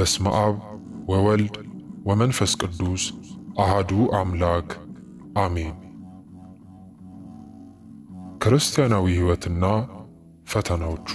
በስመ አብ ወወልድ ወመንፈስ ቅዱስ አሃዱ አምላክ አሜን። ክርስቲያናዊ ሕይወትና ፈተናዎቹ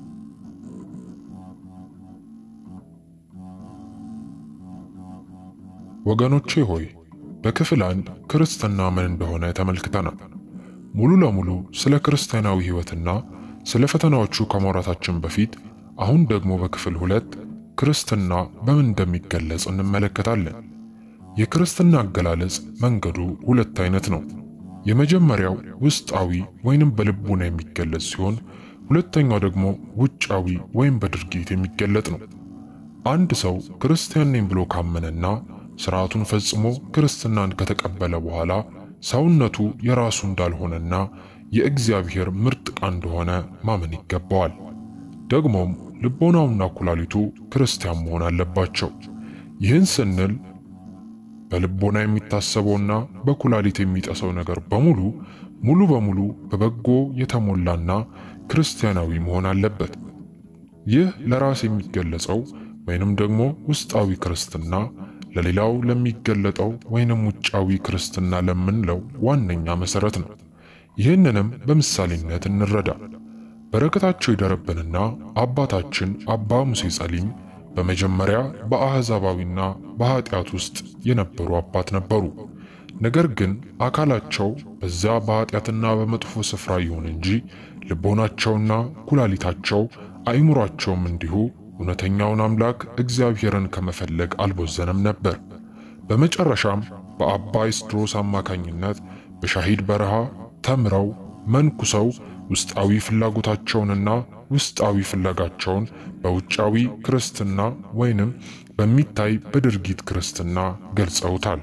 ወገኖቼ ሆይ በክፍል አንድ ክርስትና ምን እንደሆነ ተመልክተናል። ሙሉ ለሙሉ ስለ ክርስቲያናዊ ሕይወትና ስለ ፈተናዎቹ ከማውራታችን በፊት አሁን ደግሞ በክፍል ሁለት ክርስትና በምን እንደሚገለጽ እንመለከታለን። የክርስትና አገላለጽ መንገዱ ሁለት አይነት ነው። የመጀመሪያው ውስጣዊ ወይንም በልቡና የሚገለጽ ሲሆን ሁለተኛው ደግሞ ውጫዊ ወይም በድርጊት የሚገለጥ ነው። አንድ ሰው ክርስቲያን ነኝ ብሎ ካመነና ስርዓቱን ፈጽሞ ክርስትናን ከተቀበለ በኋላ ሰውነቱ የራሱ እንዳልሆነና የእግዚአብሔር ምርጥ ዕቃ እንደሆነ ማመን ይገባዋል። ደግሞም ልቦናውና ኩላሊቱ ክርስቲያን መሆን አለባቸው። ይህን ስንል በልቦና የሚታሰበውና በኩላሊት የሚጠሰው ነገር በሙሉ ሙሉ በሙሉ በበጎ የተሞላና ክርስቲያናዊ መሆን አለበት። ይህ ለራስ የሚገለጸው ወይንም ደግሞ ውስጣዊ ክርስትና ለሌላው ለሚገለጠው ወይንም ውጫዊ ክርስትና ለምንለው ዋነኛ መሰረት ነው። ይህንንም በምሳሌነት እንረዳ። በረከታቸው ይደረብንና አባታችን አባ ሙሴ ጸሊም በመጀመሪያ በአሕዛባዊና በኃጢአት ውስጥ የነበሩ አባት ነበሩ። ነገር ግን አካላቸው በዚያ በኃጢአትና በመጥፎ ስፍራ ይሁን እንጂ ልቦናቸውና ኩላሊታቸው አእምሯቸውም እንዲሁ እውነተኛውን አምላክ እግዚአብሔርን ከመፈለግ አልቦዘነም ነበር። በመጨረሻም በአባ ይስድሮስ አማካኝነት በሻሂድ በረሃ ተምረው መንኩሰው ውስጣዊ ፍላጎታቸውንና ውስጣዊ ፍለጋቸውን በውጫዊ ክርስትና ወይንም በሚታይ በድርጊት ክርስትና ገልጸውታል።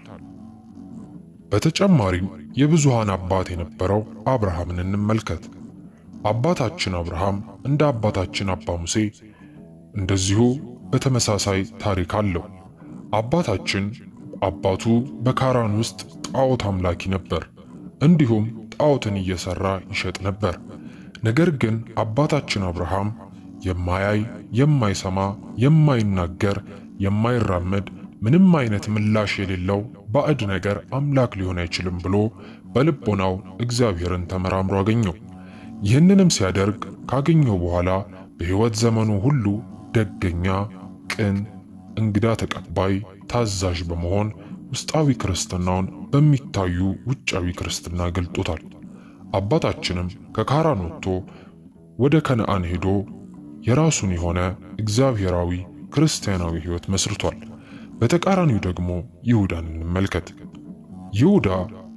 በተጨማሪም የብዙሃን አባት የነበረው አብርሃምን እንመልከት። አባታችን አብርሃም እንደ አባታችን አባ ሙሴ እንደዚሁ በተመሳሳይ ታሪክ አለው። አባታችን አባቱ በካራን ውስጥ ጣዖት አምላኪ ነበር። እንዲሁም ጣዖትን እየሰራ ይሸጥ ነበር። ነገር ግን አባታችን አብርሃም የማያይ፣ የማይሰማ፣ የማይናገር፣ የማይራመድ ምንም አይነት ምላሽ የሌለው ባዕድ ነገር አምላክ ሊሆን አይችልም ብሎ በልቦናው እግዚአብሔርን ተመራምሮ አገኘው። ይህንንም ሲያደርግ ካገኘው በኋላ በሕይወት ዘመኑ ሁሉ ደገኛ፣ ቅን፣ እንግዳ ተቀባይ፣ ታዛዥ በመሆን ውስጣዊ ክርስትናውን በሚታዩ ውጫዊ ክርስትና ገልጦታል። አባታችንም ከካራን ወጥቶ ወደ ከነአን ሄዶ የራሱን የሆነ እግዚአብሔራዊ ክርስቲያናዊ ሕይወት መስርቷል። በተቃራኒው ደግሞ ይሁዳን እንመልከት። ይሁዳ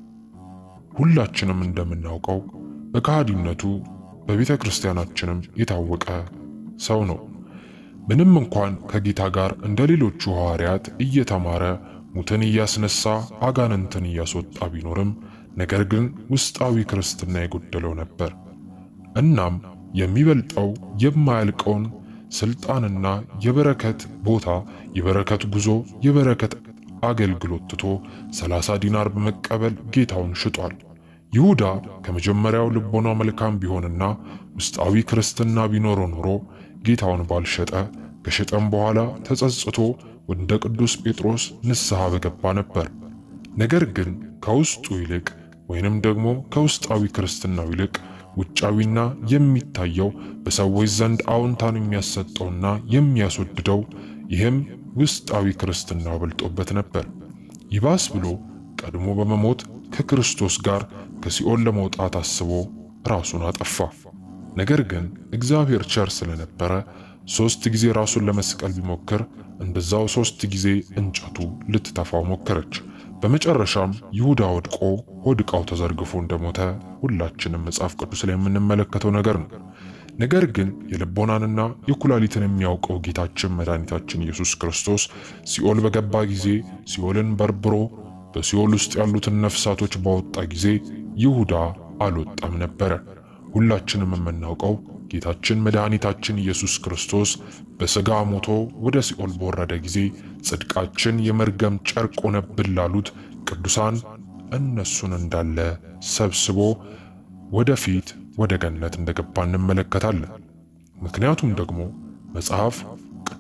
ሁላችንም እንደምናውቀው በከሃዲነቱ በቤተ ክርስቲያናችንም የታወቀ ሰው ነው። ምንም እንኳን ከጌታ ጋር እንደ ሌሎቹ ሐዋርያት እየተማረ ሙትን እያስነሳ አጋንንትን እያስወጣ ቢኖርም ነገር ግን ውስጣዊ ክርስትና የጎደለው ነበር። እናም የሚበልጠው የማያልቀውን ስልጣንና የበረከት ቦታ፣ የበረከት ጉዞ፣ የበረከት አገልግሎት ትቶ ሰላሳ ዲናር በመቀበል ጌታውን ሽጧል። ይሁዳ ከመጀመሪያው ልቦናው መልካም ቢሆንና ውስጣዊ ክርስትና ቢኖረው ኖሮ ጌታውን ባልሸጠ፣ ከሸጠም በኋላ ተጸጽቶ ወደ ቅዱስ ጴጥሮስ ንስሐ በገባ ነበር። ነገር ግን ከውስጡ ይልቅ ወይንም ደግሞ ከውስጣዊ ክርስትናው ይልቅ ውጫዊና የሚታየው በሰዎች ዘንድ አዎንታን የሚያሰጠውና የሚያስወድደው ይህም ውስጣዊ ክርስትናው በልጦበት ነበር። ይባስ ብሎ ቀድሞ በመሞት ከክርስቶስ ጋር ከሲኦል ለመውጣት አስቦ ራሱን አጠፋ። ነገር ግን እግዚአብሔር ቸር ስለነበረ ሦስት ጊዜ ራሱን ለመስቀል ቢሞክር እንደዛው ሦስት ጊዜ እንጨቱ ልትተፋው ሞከረች። በመጨረሻም ይሁዳ ወድቆ ሆድ ዕቃው ተዘርግፎ እንደሞተ ሁላችንም መጽሐፍ ቅዱስ ላይ የምንመለከተው ነገር ነው። ነገር ግን የልቦናንና የኩላሊትን የሚያውቀው ጌታችን መድኃኒታችን ኢየሱስ ክርስቶስ ሲኦል በገባ ጊዜ ሲኦልን በርብሮ በሲኦል ውስጥ ያሉትን ነፍሳቶች ባወጣ ጊዜ ይሁዳ አልወጣም ነበረ። ሁላችንም የምናውቀው ጌታችን መድኃኒታችን ኢየሱስ ክርስቶስ በሥጋ ሞቶ ወደ ሲኦል በወረደ ጊዜ ጽድቃችን የመርገም ጨርቅ ሆነብን ላሉት ቅዱሳን እነሱን እንዳለ ሰብስቦ ወደፊት ወደ ገነት እንደገባ እንመለከታለን። ምክንያቱም ደግሞ መጽሐፍ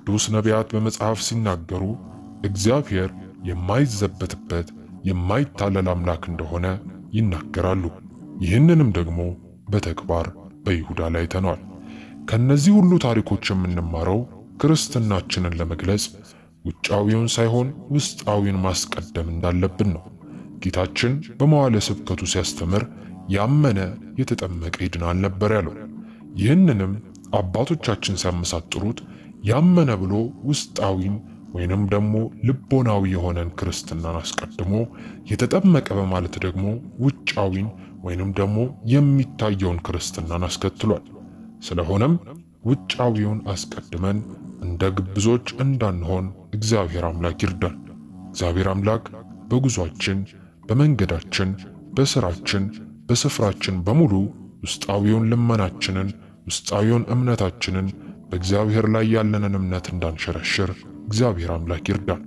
ቅዱስ ነቢያት በመጽሐፍ ሲናገሩ እግዚአብሔር የማይዘበትበት የማይታለል አምላክ እንደሆነ ይናገራሉ። ይህንንም ደግሞ በተግባር በይሁዳ ላይ ተኗል። ከነዚህ ሁሉ ታሪኮች የምንማረው ክርስትናችንን ለመግለጽ ውጫዊውን ሳይሆን ውስጣዊውን ማስቀደም እንዳለብን ነው። ጌታችን በመዋለ ስብከቱ ሲያስተምር ያመነ የተጠመቀ ይድናል ነበር ያለው። ይህንንም አባቶቻችን ሲያመሳጥሩት ያመነ ብሎ ውስጣዊን ወይንም ደግሞ ልቦናዊ የሆነን ክርስትናን አስቀድሞ የተጠመቀ በማለት ደግሞ ውጫዊን ወይንም ደግሞ የሚታየውን ክርስትናን አስከትሏል። ስለሆነም ውጫዊውን አስቀድመን እንደ ግብዞች እንዳንሆን እግዚአብሔር አምላክ ይርዳን። እግዚአብሔር አምላክ በጉዟችን፣ በመንገዳችን፣ በስራችን፣ በስፍራችን በሙሉ ውስጣዊውን ልመናችንን፣ ውስጣዊውን እምነታችንን በእግዚአብሔር ላይ ያለንን እምነት እንዳንሸረሽር እግዚአብሔር አምላክ ይርዳን።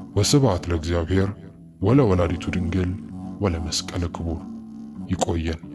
ወስብሐት ለእግዚአብሔር ወለወላዲቱ ድንግል ወለመስቀለ ክቡር። ይቆየን።